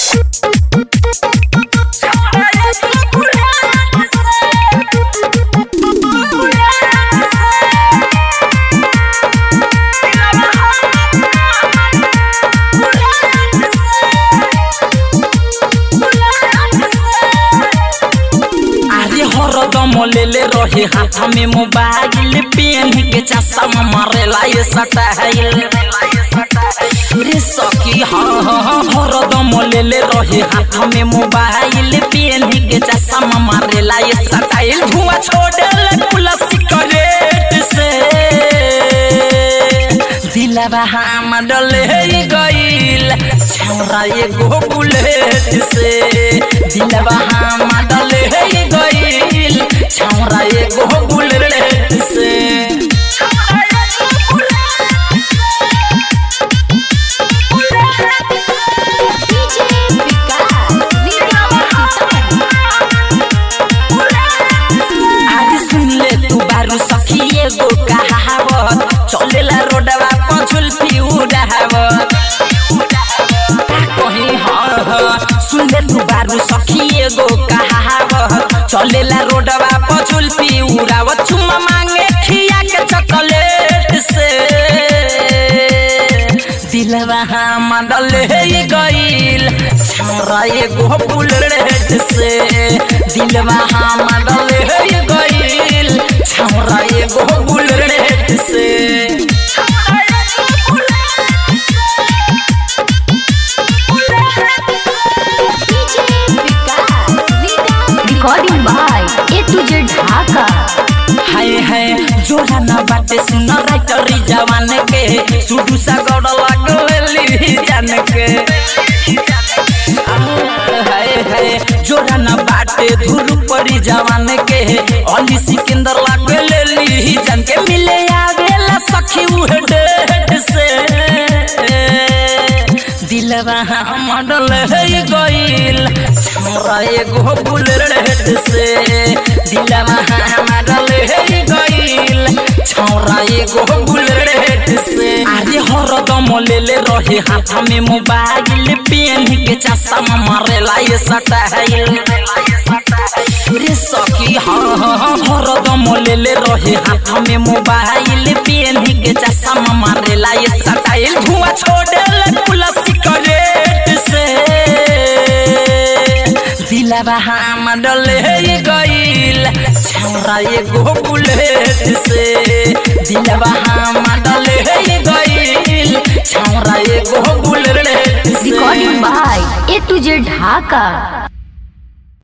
अरे हरदम लेले रहे हाथ में मोबाइल पेन के चश्मा मारेला ये सटाइल रे सखी हाँ हाँ हाँ हरदम लेले रहे हाथ में मोबाइल पेन के चश्मा मारेला ये सटाइल धुआं छोड़े पुला सिगरेट से दिलवा हम डले गईल छौरा एगो बुलेट से दिलवा हम डले गईल छौरा एगो बुलेट से डीजे विकास आज सुन ले तू बारू सखी एगो कहावत चलेला रोडवा पर झुलफी उड़ावत का कही हाँ हाँ सुन ले तू बारू सखी एगो कहावत चलेला रोडवा पर झुलफी उड़ावत चुम्मा मांगे खिया के चॉकलेट से दिलवा हम डले गईल छौरा एगो बुलेट से दिलवा हम डले गईल छौरा एगो बुलेट से DJ Vikas recording by A to Z Dhaka हाय हाय जोड़ा ना बाटे सुन राइटरी जवान के सुडू सा गड़ लागली जान के हाय हाय जोड़ा ना बाटे धुर परी जवान के अली सिकंदर लागली जान के मिले आवेला सखी उहे डेट से दिलवा हमर है गईल छौरा एगो बुलेट से दिलवा हमर है गईल छौरा एगो बुलेट से अरे हरदम लेले रहे हाथ में मोबाइल पेन के चश्मा मारेला ये सटाइल रे सखी हाँ हाँ हाँ हरदम लेले रहे हाथ में मोबाइल पेन के चश्मा मारेला ये सटाइल धुआं छोड़े पुला सिगरेट से दिलवा हम डले गईल छौरा एगो बुलेट से दिलवा हम डले गईल छौरा एगो बुलेट से recording by A to Z Dhaka